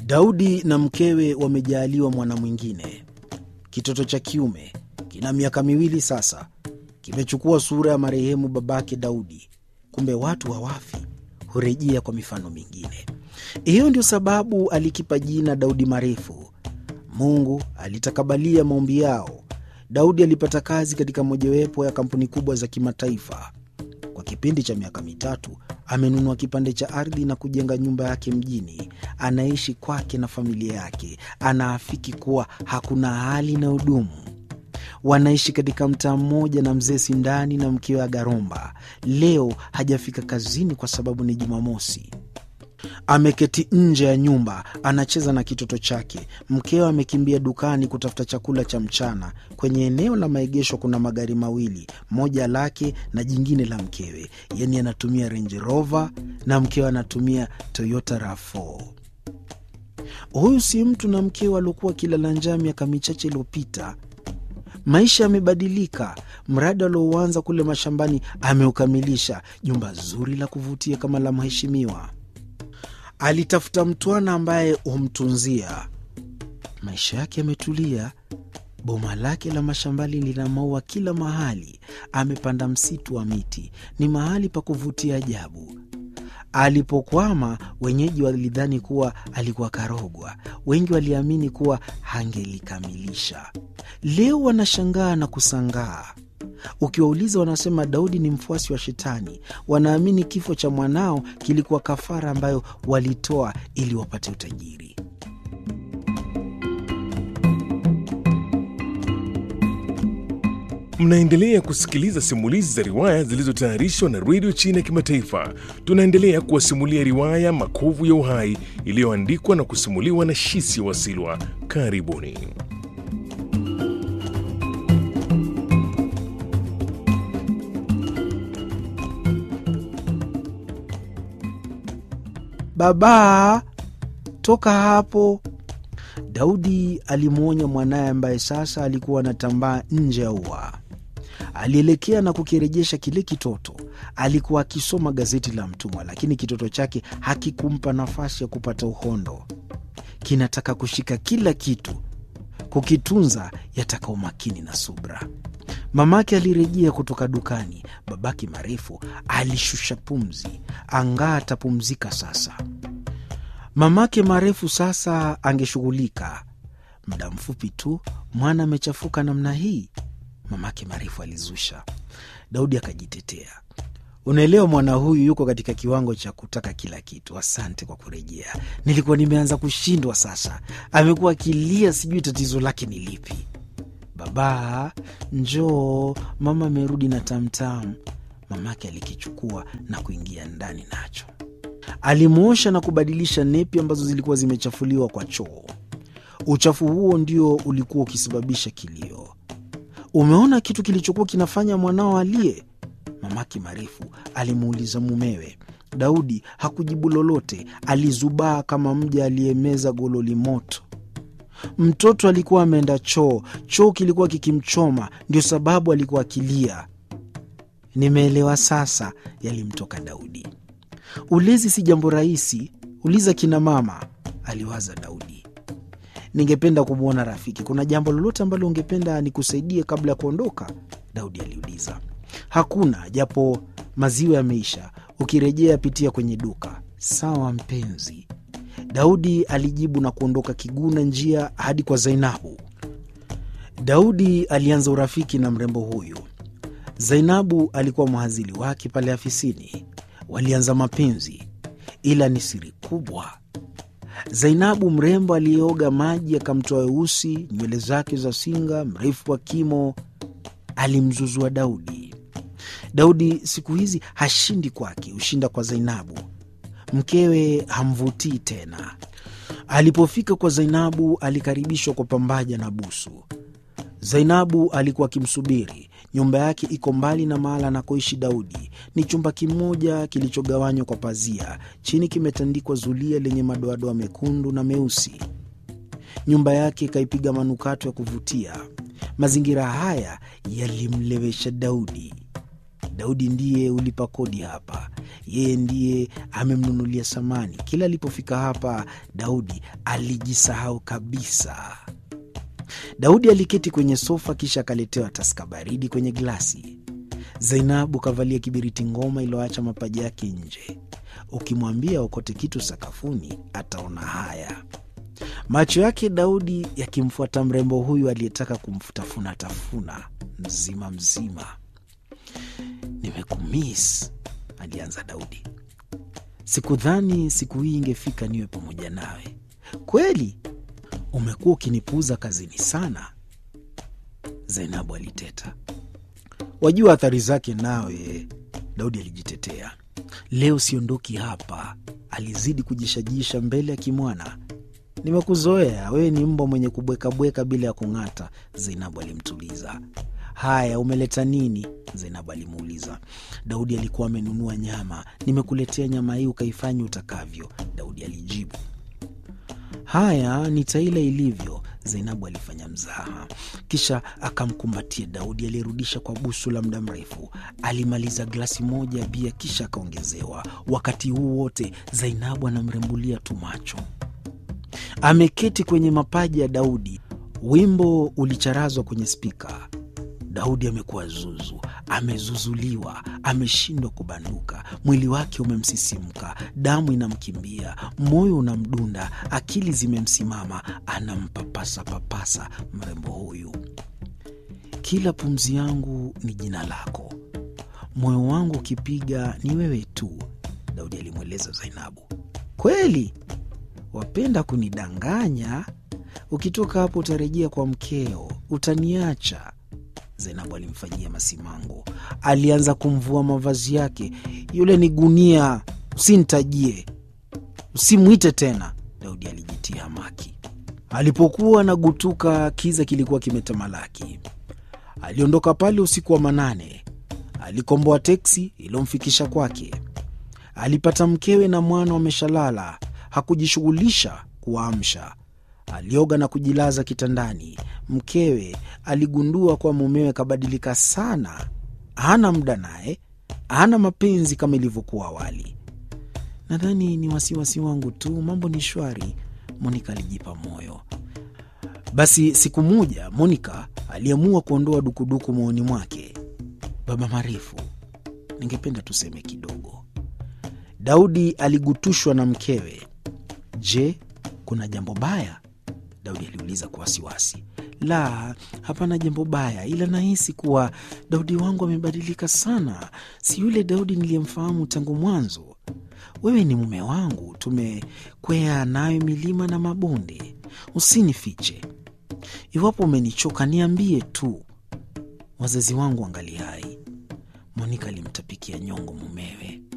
Daudi na mkewe wamejaaliwa mwana mwingine. Kitoto cha kiume kina miaka miwili sasa, kimechukua sura ya marehemu babake Daudi. Kumbe watu hawafi, hurejea kwa mifano mingine. Hiyo ndio sababu alikipa jina Daudi Marefu. Mungu alitakabalia maombi yao. Daudi alipata kazi katika mojawapo ya kampuni kubwa za kimataifa. Kwa kipindi cha miaka mitatu amenunua kipande cha ardhi na kujenga nyumba yake mjini. Anaishi kwake na familia yake. Anaafiki kuwa hakuna hali inayodumu. Wanaishi katika mtaa mmoja na mzee Sindani na mkewe Agaromba. Leo hajafika kazini kwa sababu ni Jumamosi. Ameketi nje ya nyumba anacheza na kitoto chake. Mkewe amekimbia dukani kutafuta chakula cha mchana. Kwenye eneo la maegesho kuna magari mawili, moja lake na jingine la mkewe. Yani anatumia Range Rover na mkewe anatumia Toyota RAV4. Huyu si mtu na mkewe aliokuwa kilala njaa miaka michache iliyopita. Maisha yamebadilika. Mradi aliouanza kule mashambani ameukamilisha. Jumba zuri la kuvutia kama la mheshimiwa. Alitafuta mtwana ambaye humtunzia. Maisha yake yametulia. Boma lake la mashambani lina maua kila mahali. Amepanda msitu wa miti, ni mahali pa kuvutia ajabu. Alipokwama, wenyeji walidhani kuwa alikuwa karogwa. Wengi waliamini kuwa hangelikamilisha. Leo wanashangaa na kusangaa. Ukiwauliza wanasema Daudi ni mfuasi wa Shetani. Wanaamini kifo cha mwanao kilikuwa kafara ambayo walitoa ili wapate utajiri. Mnaendelea kusikiliza simulizi za riwaya zilizotayarishwa na redio China ya Kimataifa. Tunaendelea kuwasimulia riwaya Makovu ya Uhai iliyoandikwa na kusimuliwa na Shisi Wasilwa. Karibuni. Baba, toka hapo! Daudi alimwonya mwanaye ambaye sasa alikuwa anatambaa nje ya ua. Alielekea na kukirejesha kile kitoto. Alikuwa akisoma gazeti la mtumwa, lakini kitoto chake hakikumpa nafasi ya kupata uhondo. Kinataka kushika kila kitu, kukitunza yataka umakini na subra. Mamake alirejea kutoka dukani. Babake Marefu alishusha pumzi, angaa atapumzika sasa. Mamake Marefu sasa angeshughulika. Muda mfupi tu mwana amechafuka namna hii, mamake Marefu alizusha. Daudi akajitetea, unaelewa, mwana huyu yuko katika kiwango cha kutaka kila kitu. Asante kwa kurejea, nilikuwa nimeanza kushindwa. Sasa amekuwa akilia, sijui tatizo lake ni lipi. Baba, njoo, mama amerudi na tamtam. Mamake alikichukua na kuingia ndani nacho alimwosha na kubadilisha nepi ambazo zilikuwa zimechafuliwa kwa choo. Uchafu huo ndio ulikuwa ukisababisha kilio. Umeona kitu kilichokuwa kinafanya mwanao alie? Mamake Marefu alimuuliza mumewe. Daudi hakujibu lolote, alizubaa kama mja aliyemeza gololi moto. Mtoto alikuwa ameenda choo, choo kilikuwa kikimchoma, ndio sababu alikuwa akilia. Nimeelewa sasa, yalimtoka Daudi. Ulezi si jambo rahisi, uliza kina mama, aliwaza Daudi. Ningependa kumwona rafiki. Kuna jambo lolote ambalo ungependa nikusaidie kabla ya kuondoka? Daudi aliuliza. Hakuna, japo maziwa yameisha. Ukirejea pitia kwenye duka. Sawa mpenzi, Daudi alijibu na kuondoka kiguna njia hadi kwa Zainabu. Daudi alianza urafiki na mrembo huyu. Zainabu alikuwa mhazili wake pale afisini. Walianza mapenzi, ila ni siri kubwa. Zainabu mrembo aliyeoga maji akamtoa weusi, nywele zake za singa, mrefu wa kimo, alimzuzua Daudi. Daudi siku hizi hashindi kwake, hushinda kwa Zainabu. Mkewe hamvutii tena. Alipofika kwa Zainabu alikaribishwa kwa pambaja na busu. Zainabu alikuwa akimsubiri. Nyumba yake iko mbali na mahala anakoishi Daudi. Ni chumba kimoja kilichogawanywa kwa pazia. Chini kimetandikwa zulia lenye madoadoa mekundu na meusi. Nyumba yake ikaipiga manukato ya kuvutia. Mazingira haya yalimlewesha Daudi. Daudi ndiye ulipa kodi hapa, yeye ndiye amemnunulia samani. Kila alipofika hapa, Daudi alijisahau kabisa. Daudi aliketi kwenye sofa, kisha akaletewa taska baridi kwenye glasi. Zainabu kavalia kibiriti ngoma iliyoacha mapaja yake nje. Ukimwambia okote kitu sakafuni, ataona haya. Macho yake Daudi yakimfuata mrembo huyu aliyetaka kumfutafuna tafuna mzima mzima. Nimekumis, alianza Daudi. Sikudhani siku hii ingefika niwe pamoja nawe. Kweli umekuwa ukinipuuza kazini sana, Zainabu aliteta. Wajua athari zake nawe, Daudi alijitetea. Leo siondoki hapa, alizidi kujishajisha mbele ya kimwana. Nimekuzoea, wewe ni mbwa mwenye kubwekabweka bila ya kung'ata, Zainabu alimtuliza. Haya, umeleta nini? Zainabu alimuuliza. Daudi alikuwa amenunua nyama. Nimekuletea nyama hii ukaifanya utakavyo, Daudi alijibu. Haya, nitaila ilivyo, Zainabu alifanya mzaha, kisha akamkumbatia Daudi aliyerudisha kwa busu la muda mrefu. Alimaliza glasi moja ya bia, kisha akaongezewa. Wakati huu wote Zainabu anamrembulia tu macho. Ameketi kwenye mapaja ya Daudi. Wimbo ulicharazwa kwenye spika. Daudi amekuwa zuzu, amezuzuliwa, ameshindwa kubanduka. Mwili wake umemsisimka, damu inamkimbia, moyo unamdunda, akili zimemsimama. Anampapasa papasa mrembo huyu. Kila pumzi yangu ni jina lako, moyo wangu ukipiga ni wewe tu, Daudi alimweleza Zainabu. Kweli wapenda kunidanganya? Ukitoka hapo utarejea kwa mkeo, utaniacha Zainabu alimfanyia masimango. Alianza kumvua mavazi yake. Yule ni gunia, usinitajie, usimwite tena, Daudi alijitia hamaki. Alipokuwa anagutuka, kiza kilikuwa kimetamalaki. Aliondoka pale usiku wa manane. Alikomboa teksi iliyomfikisha kwake. Alipata mkewe na mwana wameshalala. Hakujishughulisha kuwaamsha. Alioga na kujilaza kitandani. Mkewe aligundua kuwa mumewe kabadilika sana, hana muda naye, hana mapenzi kama ilivyokuwa awali. Nadhani ni wasiwasi wangu tu, mambo ni shwari, Monika alijipa moyo. Basi siku moja Monika aliamua kuondoa dukuduku moyoni mwake. Baba Marefu, ningependa tuseme kidogo. Daudi aligutushwa na mkewe. Je, kuna jambo baya? Daudi aliuliza kwa wasiwasi. La, hapana jambo baya, ila nahisi kuwa Daudi wangu amebadilika sana, si yule Daudi niliyemfahamu tangu mwanzo. Wewe ni mume wangu, tumekwea nayo milima na mabonde. Usinifiche. Iwapo umenichoka niambie tu. Wazazi wangu angali hai. Monika alimtapikia nyongo mumewe.